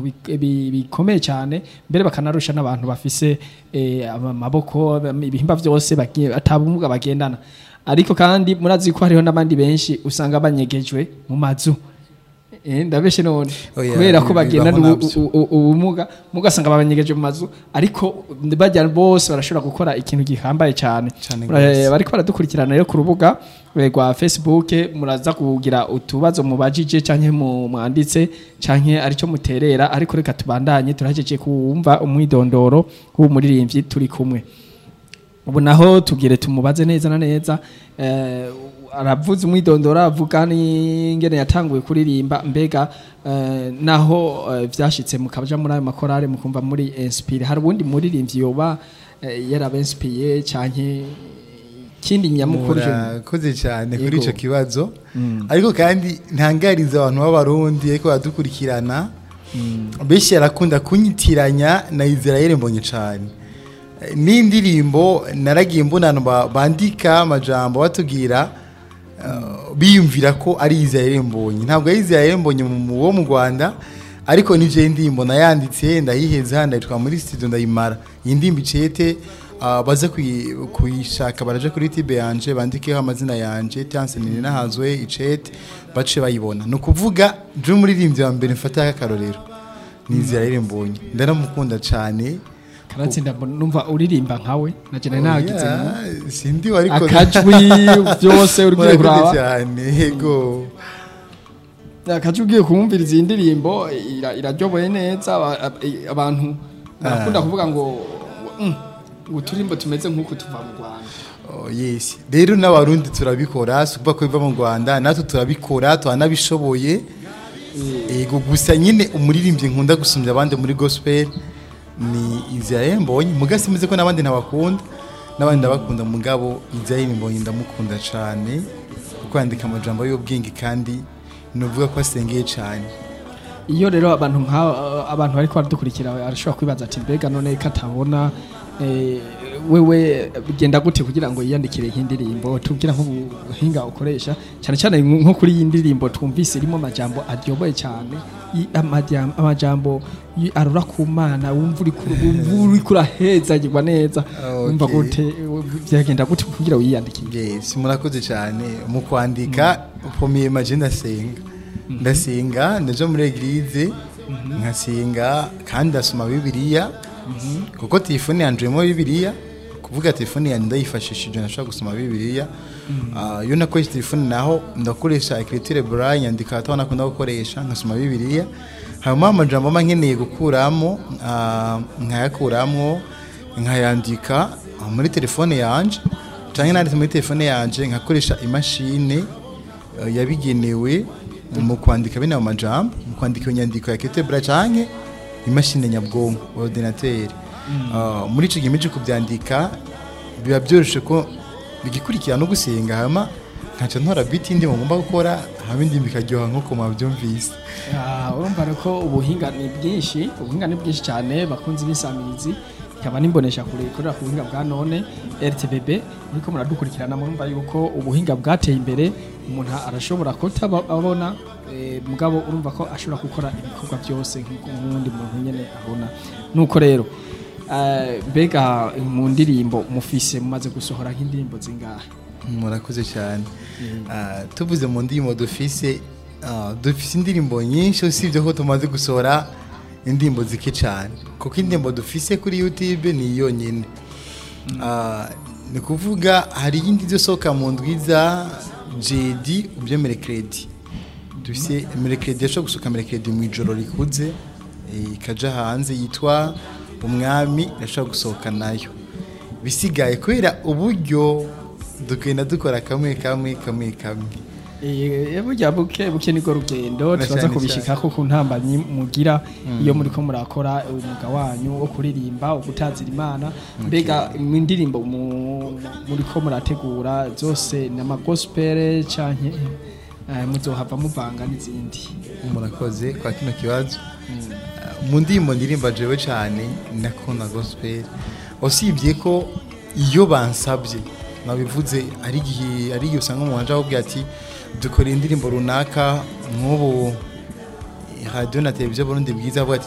bi- bi- bikomeye cyane mbere bakanarusha n'abantu bafise eh, amaboko ibihimba byose bagiye atabumuga bagendana ariko kandi murazi ko hariho n'abandi benshi usanga banyegejwe mu mazu Eh, ndabeshe none Oya, kubera ko bibaho bagendana navyo. ubu- u- u- ubumuga mugasanga babanyegeje mu mazu ariko bajya bose barashobora gukora ikintu gihambaye cyane Cane Eh, gose. bariko baradukurikirana rero ku rubuga eh, rwa Facebook muraza kugira utubazo mubajije canke mu mwanditse canke arico muterera ariko reka tubandanye turahejeje kumva umwidondoro w'umuririmbyi turi kumwe ubu naho tubwire tumubaze neza na neza eh, aravuze umwidondoro avuga n'ingene yatanguye kuririmba mbega eh, naho eh, vyashitse mukaja muri ayo makorale mukumva muri inspire hari ubundi muririmbyi yoba eh, yarabenspiye canke ikindi nyamukuru je murakoze cyane kuri Yego. icyo kibazo ariko kandi ntangariza abantu b'abarundi ariko baradukurikirana benshi yarakunda kunyitiranya na israel mbonye cyane Eh, n'indirimbo naragiye mbona abantu ba- bandika amajambo batubwira eh, biyumvira ko ari israel mbonye ntabwo ari israel mbonye mu- mu- wo mu rwanda ariko n'ibyo indirimbo nayanditse ndayiheza ndayitwara muri studio ndayimara iyi ndirimbo icete ah, baze kuyi- kuyishaka baraje kuri tibe yanje bandikeho amazina yanje tanse nini nahazwe icete bace bayibona ni ukuvuga je umuririmbyi wa mbere mfata akarorero ni Israel mbonye ndaramukunda cyane karatsinda mbona- numva uririmba nkawe naje nari nagize ngo Oya, sindi ariko akajwi byose uri Murakoze kuraba cyane yego akaje ugiye kumviriza iyi ndirimbo ira- iraryoboye neza aba- ab- i- abantu barakunda kuvuga ngo "Mm, ngo uturimbo tumeze nk'uko tuva mu rwanda Oh, yes rero n'abarundi turabikora si ukuvuga ko biva mu rwanda natwe turabikora turanabishoboye yego gusa nyine umuririmbyi nkunda gusumbya abandi muri gospel ni Israel Mbonyi muga simeze ko n'abandi ntabakunda n'abandi ndabakunda mugabo Israel Mbonyi ndamukunda cyane kuko yandika amajambo y'ubwenge kandi nuvuga ko asengeye cyane iyo rero abantu nka abantu bariko baradukurikira arashobora kwibaza ati mbega none ko atabona eh, wewe bigenda gute kugira ngo yiyandikire nk'indirimbo tubwira nk'ubuhinga ukoresha cyane cyane nko kuri iyi ndirimbo twumvise irimo amajambo aryoboye cyane i- amajam- amajambo y- arura ku mana wumva uri ku- wumva uri kurahezagirwa neza Okay. wumva gute byagenda gute kugira wiyandikire yes murakoze cyane mu kwandika ukomeye maje ndasenga ndasenga ndaja muri eglise nkasenga kandi ndasoma bibiliya kuko telefone yanje irimo bibiliya kuvuga telefone yanjye ndayifashishije nashobora gusoma bibiliya Ah, iyo nakoresha telefone naho ndakoresha ecriture braille nyandika ataho nakunda gukoresha nkasoma bibiliya hanyuma amajambo mba nkeneye gukuramo ah, nkayakuramo nkayandika ah, muri telefone yanje cyangwa nanditse muri telefone yanje nkakoresha imashini eh, yabigenewe mu kwandika bino majambo mu kwandika iyo nyandiko ya ketebra canke imashini nyabwonko ordinateur Ah, muri ico gihe cyo kubyandika biba byoroshe ko bigikurikira no gusenga hama nkaca ntora biti ndi ngomba gukora hama indi bikaryoha nkuko mwabyumvise Ah, urumva rero ko ubuhinga ni bwinshi ubuhinga ni bwinshi cyane bakunze ibisamirizi ikaba nimbonesha kure ikorera ku buhinga bwa none RTBB niko muradukurikirana murumva yuko ubuhinga bwateye imbere umuntu arashobora kutabona eh, mugabo urumva ko ashobora gukora ibikorwa byose nk'uko n'undi muntu nyene abona nuko rero eh, mbega mu ndirimbo mufise mumaze gusohora nk'indirimbo zingahe murakoze cyane Ah, tuvuze mu ndirimbo dufise ah, dufise indirimbo nyinshi usibye ko tumaze gusohora indirimbo zike cyane kuko indirimbo dufise kuri youtube ni yonyine Ah, ni kuvuga hari iyindi izosohoka mu ndwiza jedi ubyo merekredi dufise merekredi yashobora gusohoka merekredi mu ijoro rikuze eh, ikaja hanze yitwa umwami irashobora gusohoka nayo bisigaye kubera uburyo dugenda dukora kamwe kamwe kamwe kamwe Eh, burya buke buke niko rugendo Na turaza cyane kubishikako ku ntambanyi mugira iyo muriko murakora umwuga wanyu wo kuririmba wo gutazira imana mbega mu ndirimbo mu- muriko murategura zose ni amagospel canke eh, muzohava muvanga n'izindi murakoze kwa kino kibazo mu ndirimbo ndirimba jewe cyane ndakunda gospel usibye ko iyo bansabye nabivuze ari igihe ari igihe usanga umuhanja akubwira ati dukora indirimbo runaka nk'ubu radiyo na televiziyo burundi bwiza avuga ati